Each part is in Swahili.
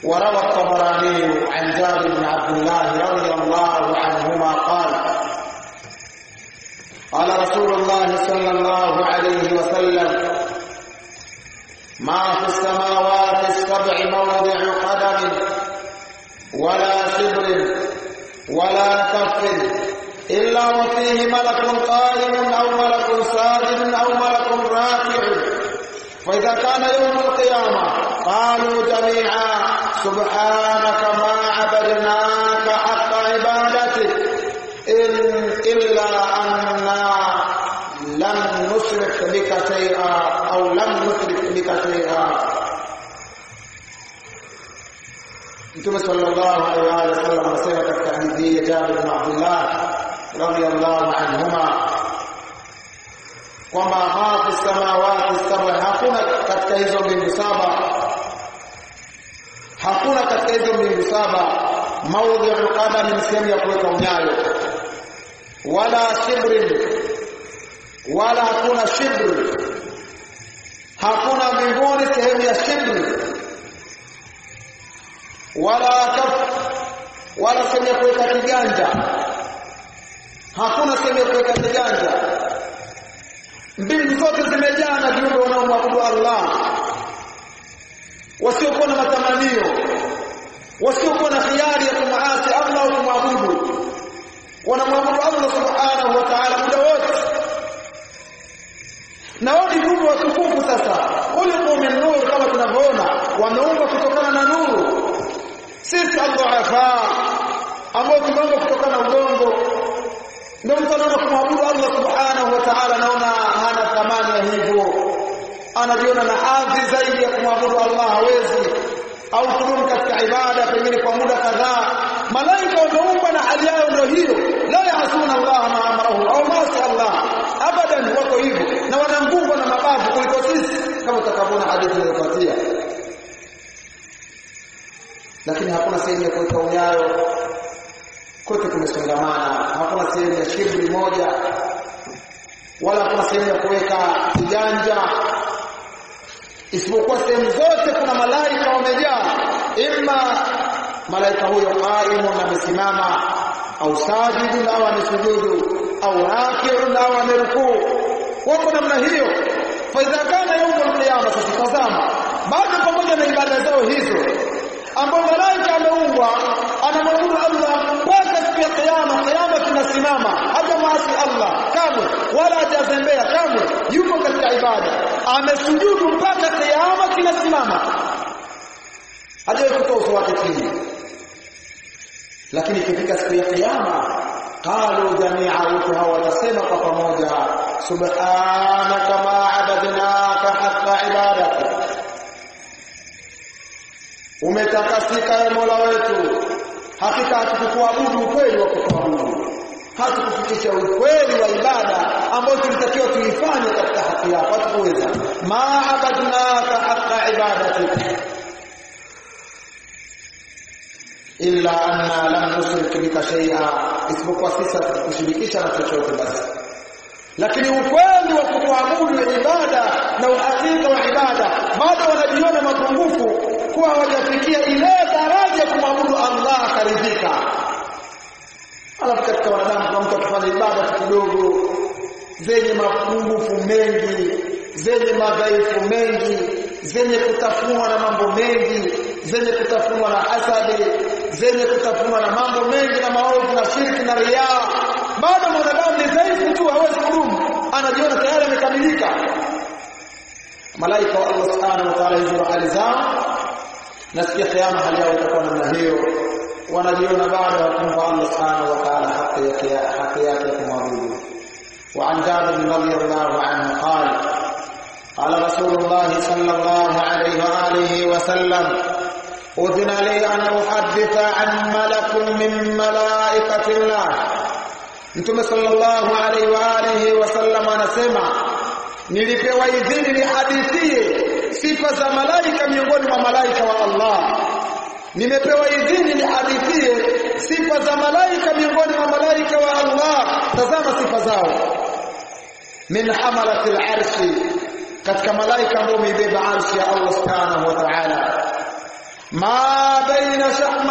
وروى الطبراني عن جابر بن عبد الله رضي الله عنهما قال قال رسول الله صلى الله عليه وسلم ما في السماوات السبع موضع قدم ولا شبر ولا كف إلا وفيه ملك قائم أو ملك ساجد أو ملك راكع فإذا كان يوم القيامة قالوا جميعا سبحانك ما عبدناك حق عبادتك إن إلا أننا لم نشرك بك شيئا أو لم نشرك بك شيئا Mtume sallallahu alaihi wa sallam anasema katika hadithi ya Jabir bin Abdullah radhiyallahu anhuma kwamba ma fi samawati saba, hakuna katika hizo mbingu saba, hakuna katika hizo mbingu saba maudhi'u qadam, ni sehemu ya kuweka unyayo, wala shibrin, wala hakuna shibr, hakuna mbinguni sehemu ya shibri wala kaf wala sehemu ya kuweka kiganja hakuna sehemu ya kuweka kiganja mbingu zote zimejaa na viumbe wanaomwabudu Allah wasiokuwa na matamanio wasiokuwa na hiari ya kumwasi Allah au kumwabudu wanamwabudu Allah subhanahu wa ta'ala muda wote na wao ni viumbe watukufu sasa ulipo min nur kama tunavyoona wameumbwa kutokana na nuru sisi adhafa ambao tumeumbwa kutokana na udongo ndio mtu anaona kumwabudu Allah subhanahu wa ta'ala naona hana thamani ya hivyo anajiona na hadhi zaidi ya kumwabudu Allah hawezi au kudumu katika ibada pengine kwa muda kadhaa malaika wameumbwa na hali yao ndio hiyo la yaasuna Allah ma amarahu au maasi Allah abadan wako hivyo na wana nguvu na mabavu kuliko sisi kama utakavyoona hadithi inayofuatia lakini hakuna sehemu ya kuweka unyayo kote kumesongamana hakuna sehemu ya shibri moja wala hakuna sehemu ya kuweka kiganja isipokuwa sehemu zote kuna malaika wamejaa imma malaika huyo qaimun amesimama au sajidun au amesujudu au rakiun au amerukuu wako namna hiyo fa idha kana yaumul qiyama sasa tazama bado pamoja na ibada zao hizo ambao malaika ameumbwa anamwabudu Allah mpaka siku ya kiyama kiyama tunasimama hata maasi Allah kamwe wala hajazembea kamwe yuko katika ibada amesujudu mpaka kiyama kinasimama hajawahi kutoa uso wake chini lakini ikifika siku ya kiyama qalu jamia wote hao watasema kwa pamoja subhanaka ma abadnaka haqqa ibadatik umetakasika ya Mola wetu hakika hatukukuabudu ukweli wa kukuabudu hatukufikisha ukweli wa ibada ambayo tulitakiwa tuifanye katika haki yako hatukuweza ma abadnaka haqqa ibadatik illa anna lam nushrik bika shay'a isipokuwa sisi hatukushirikisha na chochote basi lakini ukweli wa kukuabudu ibada na uhakika wa ibada bado wanajiona mapungufu kuwa hawajafikia ile daraja kumwabudu Allah akaridhika. Alafu katika wanadamu kuna mtu akifanya ibada kidogo zenye mapungufu mengi, zenye madhaifu mengi, zenye kutafunwa na mambo mengi, zenye kutafunwa na hasadi, zenye kutafunwa na mambo mengi na maovu na shirki na riaa. Bado mwanadamu ni dhaifu tu, hawezi kudumu, anajiona tayari amekamilika. Malaika wa Allah subhanahu wa ta'ala hizo hali zao na siku ya kiyama hali yao itakuwa namna hiyo wanajiona bado wakumpa Allah subhanahu wa ta'ala haki yake haki yake kumwabudu وعن جابر رضي الله عنه قال قال رسول الله صلى الله عليه وآله وسلم أذن لي أن أحدث عن ملك من ملائكة الله Mtume sallallahu alaihi wa alihi wasallam anasema nilipewa idhini nihadithie sifa za malaika miongoni mwa malaika wa Allah nimepewa idhini nihadithie sifa za malaika miongoni mwa malaika wa Allah tazama sifa zao min hamalati al-arshi katika malaika ambao wameibeba arshi ya Allah subhanahu wa ta'ala ma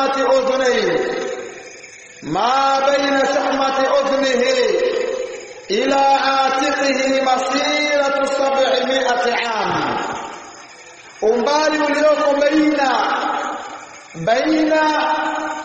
shahmati udhunihi ma baina shahmati udhnihi ila atiqihi masiratu 700 am umbali ulioko baina baina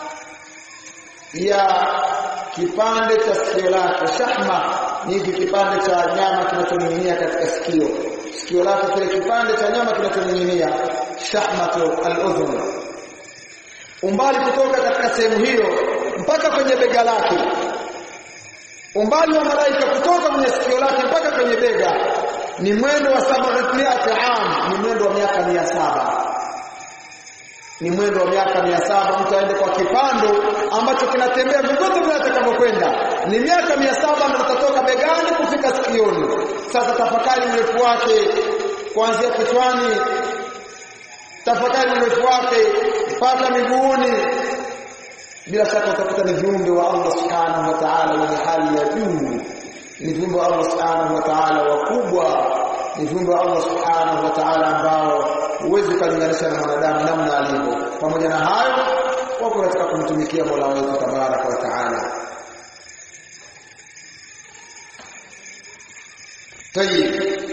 ya kipande cha sikio lake shahma ni hiki kipande cha nyama kinachoning'inia katika sikio sikio lake kile kipande cha nyama kinachoning'inia shahmatu al-udhun umbali kutoka katika sehemu hiyo mpaka kwenye bega lake umbali wa malaika kutoka kwenye sikio lake mpaka kwenye bega ni mwendo wa sab'ati am ni mwendo wa miaka mia saba ni mwendo wa miaka mia saba mtu aende kwa kipando ambacho kinatembea vyovyote vile atakavyokwenda ni miaka mia saba ndio utatoka begani kufika sikioni sasa tafakari urefu wake kuanzia kichwani tafakari urefu wake mpaka miguuni bila shaka utakuta ni viumbe wa Allah subhanahu wa ta'ala wenye hali ya juu ni viumbe wa Allah subhanahu wa ta'ala wakubwa ni viumbe wa Allah subhanahu wa ta'ala ambao huwezi kulinganisha na mwanadamu namna alivyo pamoja na hayo wako katika kumtumikia Mola wetu tabaraka wa ta'ala طيب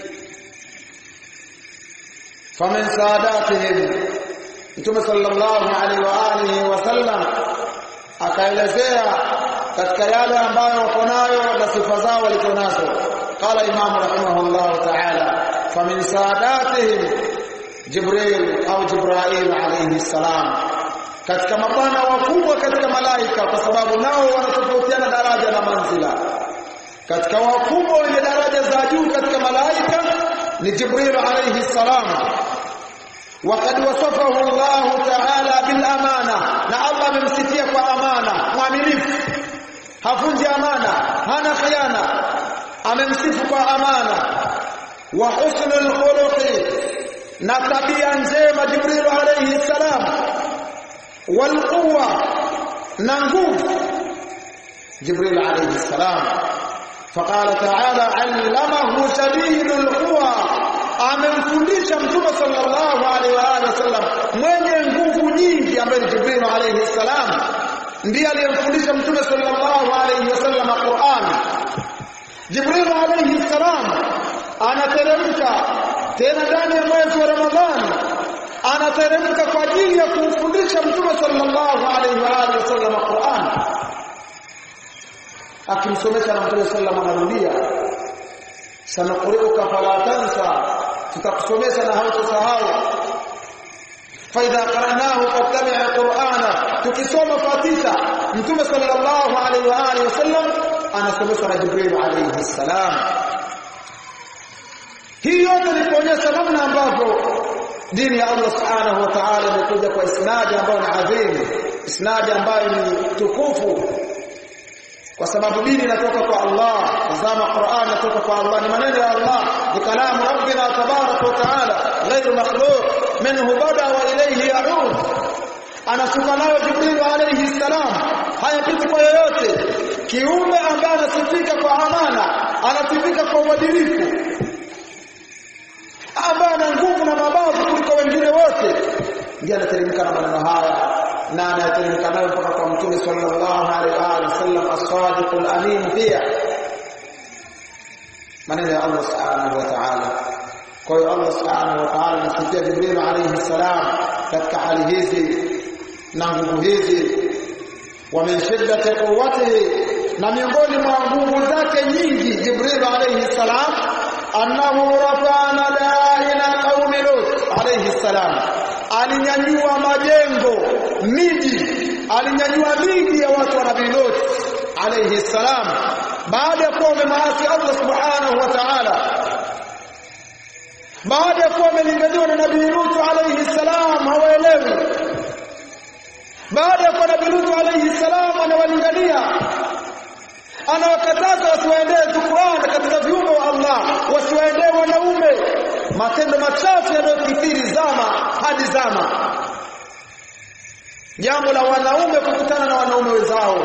فمن ساداتهم Mtume sallallahu alaihi wa alihi wasallam akaelezea katika yale ambayo wako nayo na sifa zao walizonazo qala imamu rahimahullah ta'ala famin saadatihim jibril au jibrail alayhi salam katika mabwana wakubwa katika malaika kwa sababu nao wanatofautiana daraja na manzila katika wakubwa wenye daraja za juu katika malaika ni jibril alayhi salam وقد وصفه الله تعالى بالامانه na Allah amemsifia kwa amana mwaminifu hafunji amana hana khiana amemsifu kwa amana wa husnul khuluqi na tabia njema Jibril alayhi salam wal quwwa na nguvu Jibril alayhi salam فقال تعالى علمه شديد القوى amemfundisha mtume sallallahu alaihi wa alihi wasallam mwenye nguvu nyingi ambaye ni Jibril alayhi salam ndiye aliyemfundisha mtume sallallahu alaihi wasallam Qur'an Jibril alayhi salam anateremka tena ndani ya mwezi wa Ramadhani anateremka kwa ajili ya kumfundisha mtume sallallahu alaihi wa alihi wasallam Qur'an akimsomesha na mtume sallallahu anarudia sanaqri'uka fala tansa tutakusomesha na hautasahau faidha qara'nahu fattabi' qur'ana tukisoma fatiha mtume sallallahu alaihi wa alihi wasallam anasomeshwa na jibril alayhi salam hii yote ni kuonyesha namna ambavyo dini ya Allah subhanahu wa ta'ala imekuja kwa isnadi ambayo ni adhimu isnadi ambayo ni tukufu kwa sababu dini inatoka kwa Allah tazama Qur'an inatoka kwa Allah ni maneno ya Allah ni kalamu rabbina tabaraka wa taala ghairu makhluq minhu bada wa ilayhi ya'ud anashuka nayo Jibril alayhi salam hayapiti kwa yoyote kiumbe ambaye anasifika kwa amana anasifika kwa uadilifu ambaye ana nguvu na mabavu kuliko wengine wote ndiye anateremka na maneno haya na anateremka nayo mpaka kwa mtume sallallahu alaihi wa sallam as-sadiqul amin pia maneno ya Allah subhanahu wa ta'ala kwa hiyo Allah subhanahu wa ta'ala anasikia Jibril alayhi salam katika hali hizi na nguvu hizi wa min shiddati quwwatihi na miongoni mwa nguvu zake nyingi Jibril alayhi salam annahu rafa'ana da'ina qaumi lut alayhi salam alinyanyua majengo miji alinyanyua miji ya watu wa nabii Lut alayhi salam baada ya kuwa wamemaasi Allah subhanahu wa ta'ala baada ya kuwa wamelinganiwa na nabii Lut alayhi salam hawaelewi baada ya kuwa nabii Lut alayhi salam anawalingania anawakataza wasiwaendee Qur'an katika viumbe wa Allah wasiwaendee wanaume matendo machafu yanayokithiri zama hadi zama jambo la wanaume kukutana na wanaume wenzao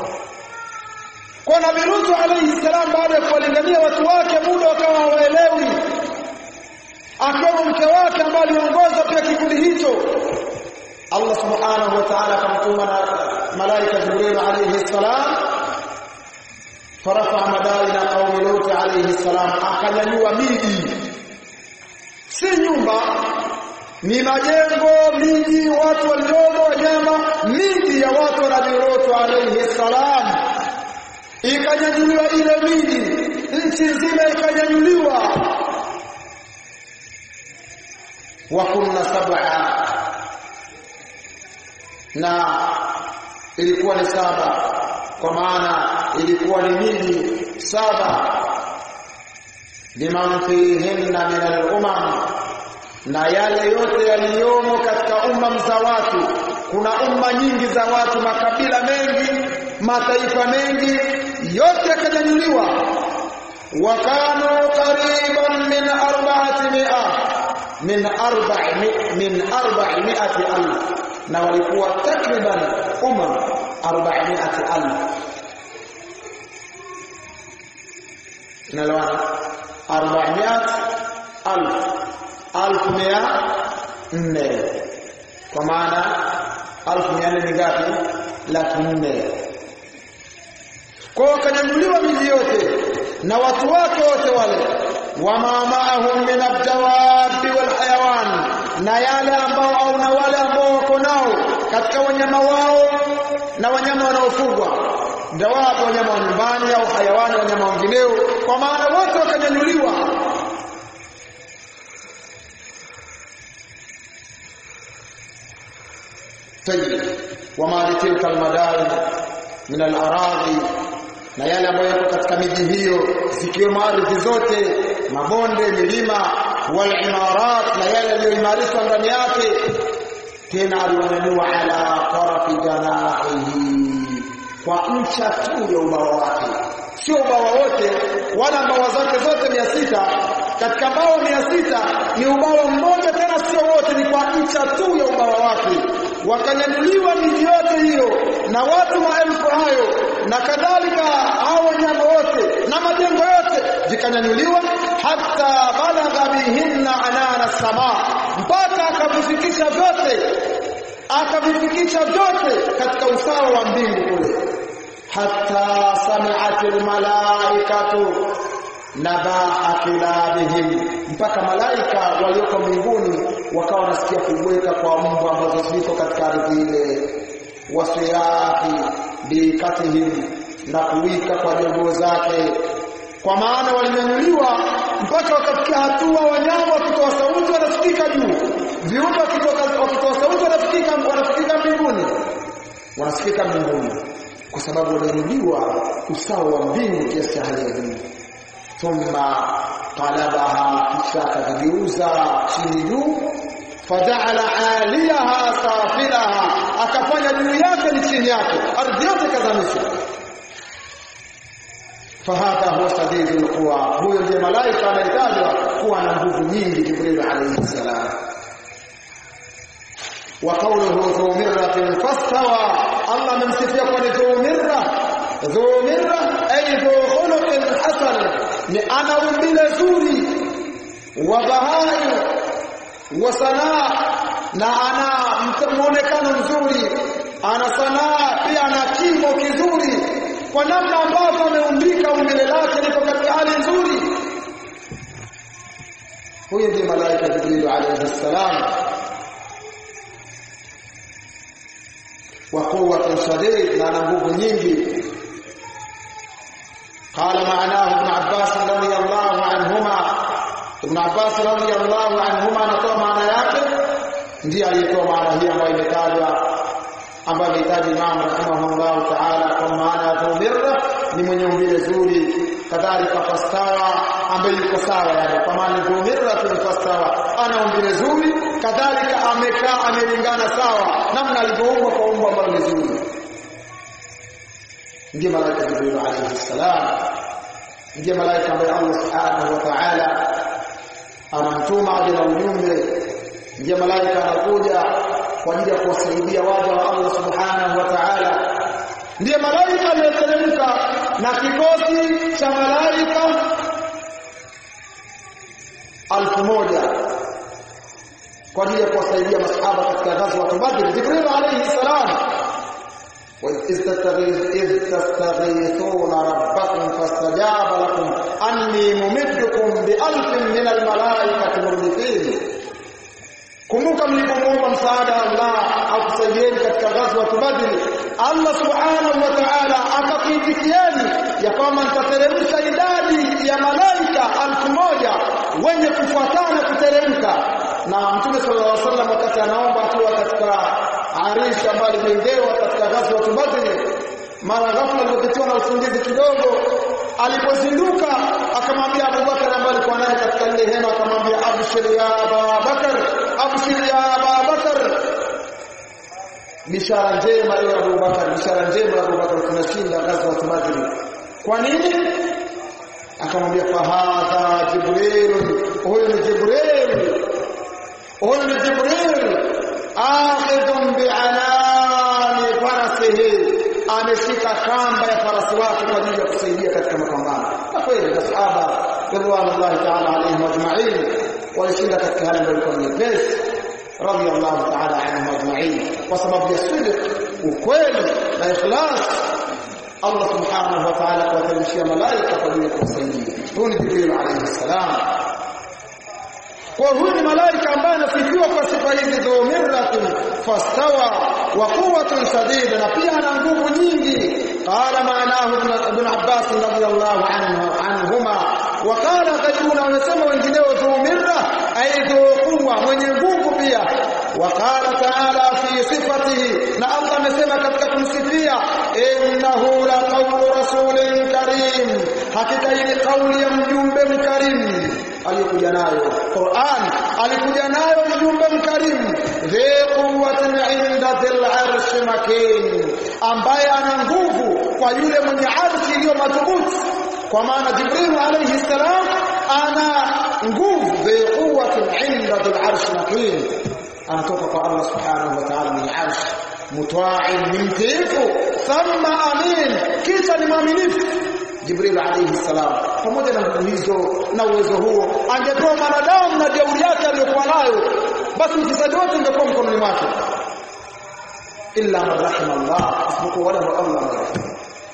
kwa Nabii Lut alayhi salam baada ya kuwalingania watu wake muda wakawa hawaelewi akiwemo mke wake ambaye aliongoza pia kikundi hicho Allah subhanahu wa ta'ala akamtuma na malaika Jibril alayhi salam farafa madaina qaumi Lut alayhi salam akanyanyua miji si nyumba ni majengo miji watu waliomo wanyama miji ya watu wa Nabii Lut alayhi salam ikanyanyuliwa ile miji nchi nzima ikanyanyuliwa wa kunna sab'a na ilikuwa ni saba kwa maana ilikuwa ni miji saba liman fihinna min al-umam na yale yote yaliyomo katika umma za watu kuna umma nyingi za watu makabila mengi mataifa mengi yote yakanyanyuliwa wakanu qariban min arba'ati mi'a min arba'i min arba'i mi'ati alf na walikuwa takriban umma 400 alf nalawana 400 alf alf mia nne kwa maana alfu mia nne ni ngapi laki nne kwa wakanyanyuliwa miji yote na watu wake wote wale wama maahum min abdawabi wal hayawan na yale ambao au na wale ambao wako nao katika wanyama wao na wanyama wanaofugwa dawabu wanyama wa nyumbani au hayawani wanyama wengineo kwa maana wote wakanyanyuliwa طيب وما لتلك المدائن من الاراضي na yale ambayo yako katika miji hiyo zikiwemo ardhi zote mabonde milima wal imarat na yale yaliyoimarishwa ndani yake tena aliwanyanyua ala tarafi janahihi kwa ncha tu ya ubawa wake sio ubawa wote wala mbawa zake zote mia sita katika mbawa mia sita ni ubawa mmoja tena sio wote ni kwa ncha tu ya ubawa wake wakanyanyuliwa miji yote hiyo na watu maelfu hayo na kadhalika hao wanyama wote na majengo yote vikanyanyuliwa hata balagha bihinna anana sama mpaka akavifikisha vyote akavifikisha vyote katika usawa wa mbingu kule hata sami'at almalaikatu nabaha kilabihim mpaka malaika walioko mbinguni wakawa wanasikia kubweka kwa mbwa ambazo ziko katika ardhi ile wasirahi bikatihim na kuwika kwa jogoo zake kwa maana walinyanyuliwa mpaka wakafikia hatua wanyama wakitoa sauti wanafikika juu viumbe wakitoa sauti wanafikika wanafikika mbinguni wanafikika mbinguni kwa sababu walinyanyuliwa usawa wa mbingu kiasi cha hali ya juu thumma qalabaha kisha akavigeuza chini juu faja'ala 'aliyaha safilaha akafanya juu yake ni chini yake ardhi yote kadhamisha fahadha huwa sadidul quwa huyo ndiye malaika anayetajwa kuwa na nguvu nyingi jibril alayhi salam wa qawluhu dhu mirratin fastawa Allah amemsifia kwa ni dhu mirra dhu mirra ay dhu khuluqin hasan ni ana umbile zuri wa bahai wa sanaa na ana muonekano mzuri ana sanaa pia ana kimo kizuri kwa namna ambavyo ameumbika umbile lake liko katika hali nzuri huyu ndiye malaika Jibril alayhi salam wa quwwatun shadid na ana nguvu nyingi قال معناه ابن عباس رضي الله عنهما ابن عباس رضي الله عنهما anatoa maana yake ndiye aliyetoa maana hii ambayo imetajwa ambayo amehitaji Imam rahimahullah ta'ala kwa maana ya dhumirra ni mwenye umbile zuri kadhalika fastawa ambaye yuko sawa yani kwa maana dhumirra fastawa ana umbile zuri kadhalika amekaa amelingana sawa namna alivyoumbwa kwa umbo ambalo ni zuri ndiye malaika Jibril alayhi salam ndiye malaika ambaye Allah subhanahu wa ta'ala anamtuma aje na ujumbe ndiye malaika anakuja kwa ajili ya kuwasaidia waja wa Allah subhanahu wa ta'ala ndiye malaika aliyeteremka na kikosi cha malaika alfu moja kwa ajili ya kuwasaidia masahaba katika ghazwa Badr Jibril alayhi salam وإذ تستغيثون ربكم فاستجاب لكم أني ممدكم بألف من الملائكة مردفين kumbuka mlipomwomba msaada Allah akusaidieni katika ghazwa Badr Allah subhanahu wa ta'ala akakuitikieni ya kwamba nitateremsha idadi ya malaika alfu moja wenye kufuatana kuteremka na Mtume sallallahu alaihi wasallam wakati anaomba akiwa katika Arish ambayo alijengewa katika ghazwa Badr mara ghafla alipitiwa na usingizi kidogo alipozinduka akamwambia Abubakar ambaye alikuwa naye katika ile hema akamwambia abshir ya Abubakar abshir ya Abubakar bishara njema ya Abubakar bishara njema ya Abubakar tunashinda ghazwa Badr kwa nini akamwambia fahadha jibril huyu ni jibril huyu ni jibril akhidhun bi'anani farasihi ameshika kamba ya farasi wake kwa ajili ya kusaidia katika mapambano na kweli masahaba radhiallahu ta'ala alaihim ajma'in walishinda katika hali ambayo ilikuwa nyepesi radhiallahu ta'ala anhum ajma'in kwa sababu ya sidq ukweli na ikhlas Allah subhanahu wa ta'ala kuwateremshia malaika kwa ajili ya kuwasaidia huyu ni Jibril alayhi salam kwa huyu ni malaika ambaye anasifiwa kwa sifa hizi dhumirratun fastawa wa quwwatun shadida na pia ana nguvu nyingi qala maanahu ibn Abbas radhiyallahu anhu anhuma wa qala ghayruna wamesema wengineo dhumirra ay dhuquwa mwenye nguvu pia wa qala ta'ala fi sifatihi na Allah amesema katika kumsifia innahu la qawlu rasulin karim hakika hii ni kauli ya mjumbe mkarimu alikuja nayo Qur'an alikuja nayo mjumbe mkarimu dhi quwwatin 'inda dhil 'arshi makin ambaye ana nguvu kwa yule mwenye arshi iliyo madhubuti kwa maana Jibril alayhi salam ana nguvu dhi quwwatin 'inda dhil 'arshi makin anatoka kwa Allah subhanahu wa ta'ala mwenye arshi mutwa'in ni mtiifu thumma amin kisha ni mwaminifu Jibril alayhi salam pamoja na nguvu hizo na uwezo huo angetoa mwanadamu na jeuri yake aliyokuwa nayo basi mchezaji wote ungekuwa mkononi mwake illa man rahima Allah isipokuwa wale ambao Allah amerehemu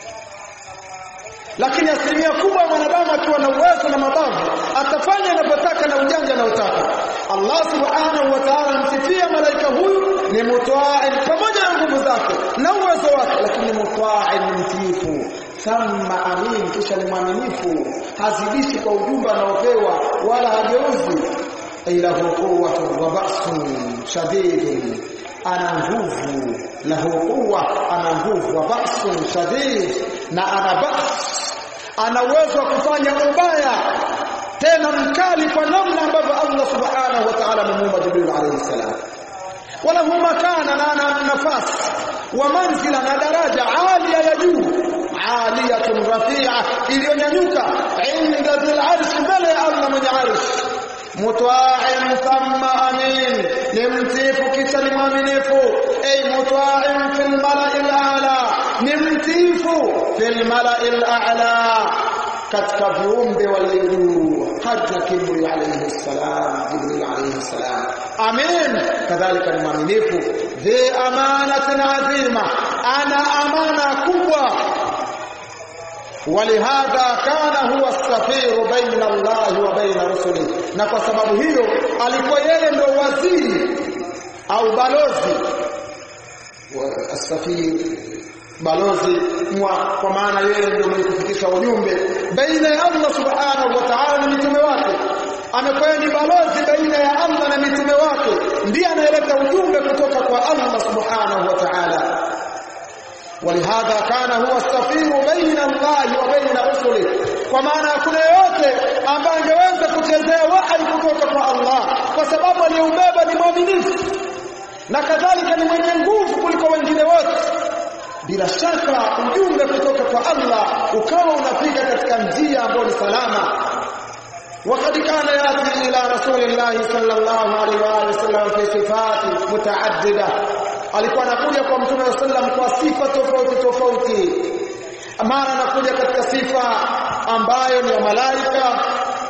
lakini asilimia kubwa ya mwanadamu akiwa na uwezo na mabavu atafanya anapotaka na ujanja anaotaka Allah subhanahu wa ta'ala msifia malaika huyu ni mutwa'in pamoja na nguvu zake na uwezo wake lakini mutwa'in ni mtiifu thumma amin kisha ni mwaminifu hazidishi kwa ujumbe anaopewa wala hageuzi ila quwwatun wa ba'sun shadidun ana nguvu lahu quwwa ana nguvu wa ba'sun shadid na ana ba's ana uwezo wa kufanya ubaya tena mkali kwa namna ambavyo Allah subhanahu wa ta'ala amemuumba Jibril alayhi salam wala huma kana na ana nafasi wa manzila na daraja alia ya juu aliyatun rafi'a iliyonyanyuka inda dhil arsh mbele ya Allah mwenye arsh mutwa'in thumma amin ni mtiifu kisha ni mwaminifu ay mutwa'in fil mala'il a'la ni mtiifu fil mala'il a'la katika viumbe walio juu hata kibri alayhi salam jibril alayhi salam amin kadhalika ni mwaminifu dhi amanatin adhima ana amana kubwa ولهذا كان هو السفير بين الله وبين رسله na kwa sababu hiyo alikuwa yeye ndo waziri au balozi asafir balozi mwa kwa maana yeye ndio mwenye kufikisha ujumbe baina ya Allah subhanahu wa ta'ala na mitume wake amekuwa ni balozi baina ya Allah na mitume wake ndiye anayeleta ujumbe kutoka kwa Allah subhanahu wa ta'ala ولهذا كان هو السفير بين الله وبين رسله kwa maana hakuna yote ambaye angeweza kuchezea wahi kutoka kwa Allah kwa sababu aliyeubeba ni mwaminifu na kadhalika ni mwenye nguvu kuliko wengine wote bila shaka ujumbe kutoka kwa Allah ukawa unafika katika njia ambayo ni salama وقد كان ياتي الى رسول الله صلى الله عليه واله وسلم في صفات متعدده alikuwa anakuja kwa mtume wa sallam kwa sifa tofauti tofauti mara anakuja katika sifa ambayo ni ya malaika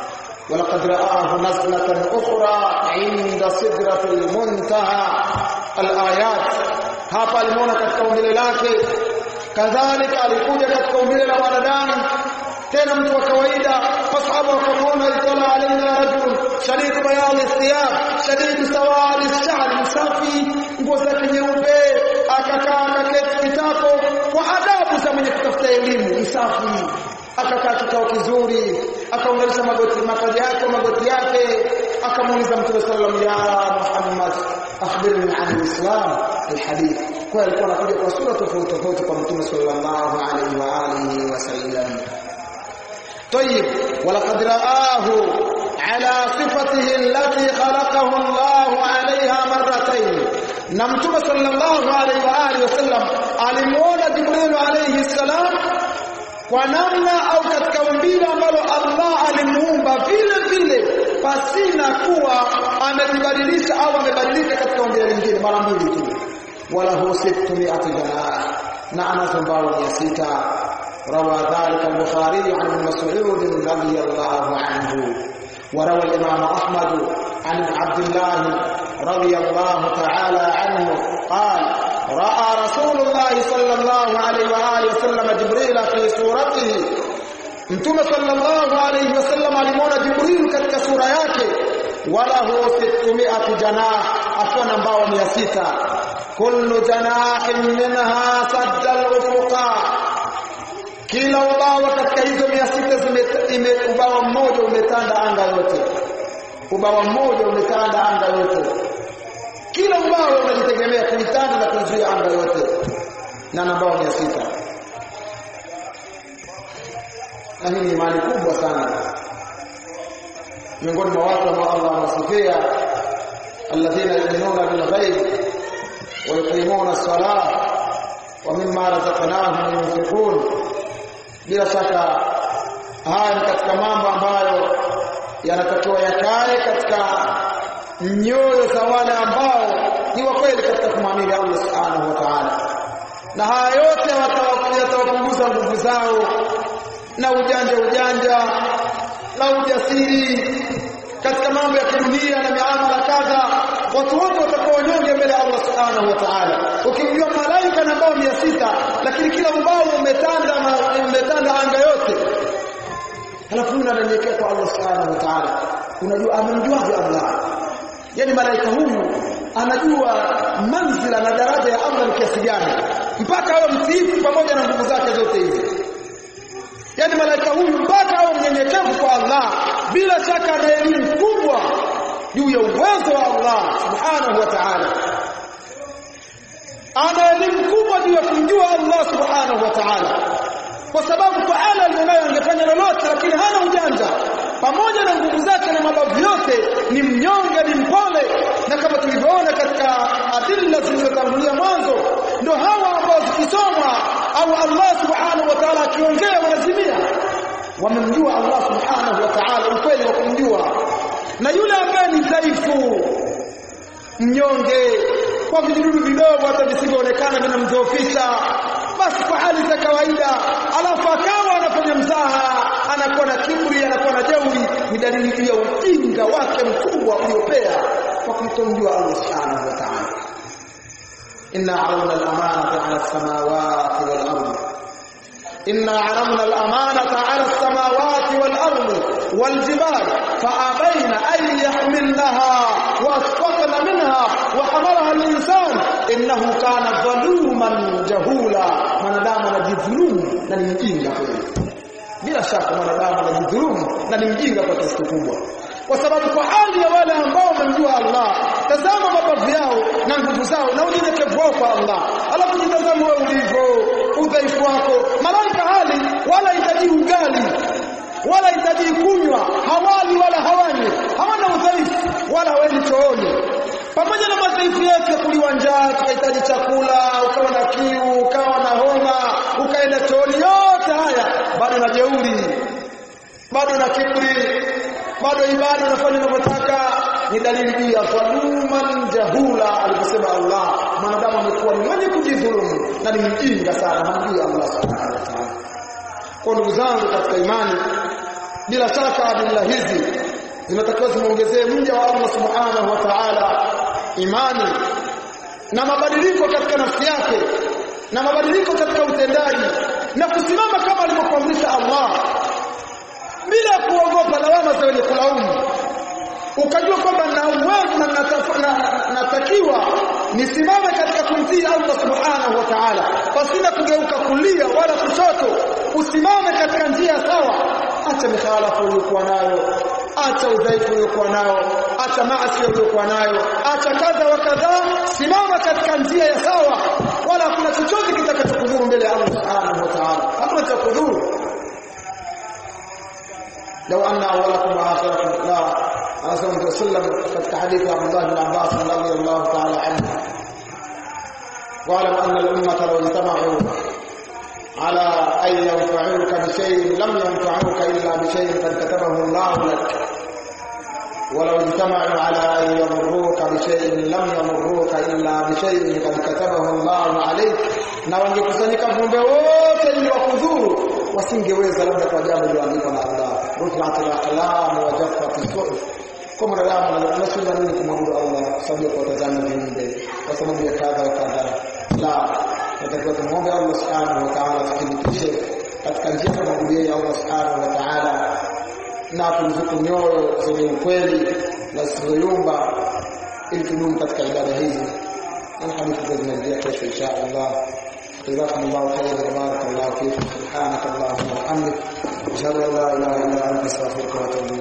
ولقد رآه نزلة أخرى عند سدرة المنتهى الآيات hapa alimuona katika umbile lake kadhalika alikuja katika umbile la wanadamu tena mtu wa kawaida masahaba wakamuona itala alaina rajul shadid bayad thiyab shadid sawad ash-sha'r msafi nguo zake nyeupe akakaa akaketi kitako kwa adabu za mwenye kutafuta elimu msafi akakaa kikao kizuri akaunganisha magoti mapaja yake magoti yake akamuuliza mtume sallallahu alaihi wasallam ya Muhammad akhbirni an al-islam alhadith kwa alikuwa anakuja kwa sura tofauti tofauti kwa mtume sallallahu alaihi wa alihi wasallam طيب ولقد رآه على صفته التي خلقه الله عليها مرتين نمتم صلى الله عليه وآله وسلم alimuona Jibril alayhi salam kwa namna au katika umbile ambalo Allah alimuumba vile vile pasina kuwa amejibadilisha au amebadilika katika umbile lingine mara mbili tu wala hu sittu mi'ati janah na anazo mbao 600 روى ذلك البخاري عن ابن مسعود رضي الله عنه وروى الإمام أحمد عن عبد الله رضي الله تعالى عنه قال رأى رسول الله صلى الله عليه وآله وسلم جبريل في صورته Mtume sallallahu alayhi wasallam alimuona Jibril katika sura yake walahu 600 janah akiwa na mbao 600 kullu janahin minha sadda al-ufuqa kila ubawa katika hizo 600 zime ubawa mmoja umetanda anga yote ubawa mmoja umetanda anga yote kila ubawa unajitegemea kuitanda na kuzuia anga yote na nambao 600 na hii ni imani kubwa sana miongoni mwa watu ambao Allah anasifia alladhina yu'minuna bil ghaib wa yuqimuna as-salah wa mimma razaqnahum yunfiqun bila shaka haya ni katika mambo ambayo yanatakiwa yakae katika nyoyo za wale ambao ni wa kweli katika kumwamini Allah subhanahu wa ta'ala na haya yote yatawapunguza nguvu zao na ujanja ujanja na ujasiri katika mambo ya kidunia na miamala kadha watu wote watakuwa wanyonge mbele ya Allah subhanahu wa ta'ala ukimjua malaika na bao mia sita lakini kila ubao umetanda umetanda anga yote halafu unanyenyekea kwa Allah subhanahu wa ta'ala unajua amemjuaje Allah yani malaika huyu anajua manzila na daraja ya Allah ni kiasi gani mpaka awe mtiifu pamoja na nguvu zake zote hizi yani malaika huyu mpaka awe mnyenyekevu kwa Allah bila shaka ana elimu kubwa juu ya uwezo wa Allah subhanahu wa ta'ala ana elimu kubwa juu ya kumjua Allah subhanahu wa ta'ala kwa sababu faala alionayo angefanya lolote lakini hana ujanja pamoja na nguvu zake na mabavu yote ni mnyonge ni mpole na kama tulivyoona katika adilla zilizotangulia mwanzo ndio hawa ambao zikisomwa au Allah subhanahu wa ta'ala akiongea wanazimia wamemjua Allah subhanahu wa ta'ala ukweli wa kumjua na yule ambaye ni dhaifu mnyonge kwa vijidudu vidogo hata visivyoonekana vinamdhoofisha basi kwa hali za kawaida alafu akawa anafanya mzaha anakuwa na kiburi anakuwa na jeuri ni dalili ya ujinga wake mkubwa uliopea kwa kumtomjua Allah subhanahu wa ta'ala inna aramna al-amanata 'ala as-samawati wal-ardh إنا عرضنا الأمانة على السماوات والأرض والجبال فأبين أن يحملنها وأشفقن منها وحملها الإنسان إنه كان ظلوما جهولا من دام نجذلوم na ni mjinga kweli bila shaka mwanadamu anajidhulumu na ni mjinga kwa kiasi kikubwa kwa sababu kwa hali ya wale ambao wamemjua Allah tazama mabavu yao na nguvu zao na unyenyekevu wao kwa Allah alafu jitazama wewe ulivyo udhaifu wako malaika hali wala hitaji ugali wala hitaji kunywa hawali wala hawanywi hawana udhaifu wala hawendi chooni pamoja na madhaifu yetu ya kuliwa njaa tukahitaji chakula ukawa na kiu ukawa na homa ukaenda chooni yote haya bado na jeuri bado na kiburi bado ibada unafanya unavyotaka ni dalili juu ya dhaluman jahula aliposema Allah mwanadamu amekuwa ni mwenye kujidhulumu na ni mjinga sana hamjui Allah subhanahu wa ta'ala kwa ndugu zangu katika imani bila shaka adilla hizi zinatakiwa zimuongezee mja wa Allah subhanahu wa ta'ala imani na mabadiliko katika nafsi yake na mabadiliko katika utendaji na kusimama kama alivyokuamrisha Allah bila kuogopa lawama za wenye kulaumu ukajua kwamba na uwezo na natakiwa nisimame katika kumtii Allah subhanahu wa ta'ala pasina kugeuka kulia wala kushoto usimame katika njia sawa acha mikhalafu uliyokuwa nayo acha udhaifu uliokuwa nao acha maasi uliokuwa nayo acha kadha wa kadha simama katika njia ya sawa wala hakuna chochote kitakachokudhuru mbele ya Allah subhanahu wa ta'ala hakuna cha kudhuru لو أن أولكم وآخركم لا رسول الله صلى الله عليه وسلم katika hadithi ya Abdullah bin Abbas radhiyallahu ta'ala anhu واعلم أن الأمة لو اجتمعوا على أن ينفعوك بشيء لم ينفعوك إلا بشيء قد كتبه الله لك ولو اجتمعوا على أن يضروك بشيء لم يضروك إلا بشيء قد كتبه الله عليك na wangekusanyika viumbe wote ili wakudhuru wasingeweza labda kwa jambo lililoandikwa na Allah rufi'at al-aqlam wa jaffat as-suhuf kwa mwanadamu anashinda nini kumwabudu Allah kwa sababu ya kutazama viumbe kwa sababu ya kadha wa kadha la natakiwa tumwombe Allah subhanahu wa ta'ala tuthibitishe katika njia ya kumwabudia Allah subhanahu wa ta'ala na turuzuku nyoyo zenye ukweli na zisizoyumba ili tudumu katika ibada hizi na hadithi zinaendelea kesho insha Allah جزاكم الله خيرا وبارك الله فيكم سبحانك اللهم وبحمدك اشهد ان لا اله الا انت استغفرك واتوب